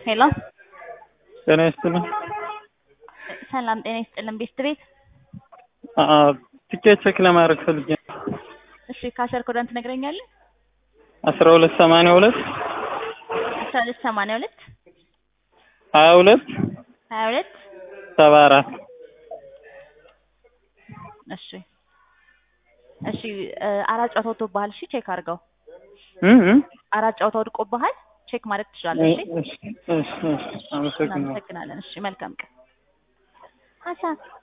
ሄሎ ጤና ይስጥልኝ። ሰላም ጤና ይስጥልን። ቤስት ቤት አዎ፣ ትኬት ቼክ ለማድረግ ፈልጌ ነው። እሺ ካሸር ኮዳን ትነግረኛለህ? አስራ ሁለት ሰማንያ ሁለት አስራ ሁለት ሰማንያ ሁለት ሀያ ሁለት ሀያ ሁለት ሰባ አራት እሺ እሺ እ አራት ጨዋታ ወጥቶብሃል። እሺ ቼክ አድርገው። እም እም አራት ጨዋታ ወድቆብሃል። ቼክ ማድረግ ትችላለህ። እሺ እሺ እሺ እሺ አመሰግናለሁ። እናመሰግናለን። እሺ መልካም ቀን። ሀሳብ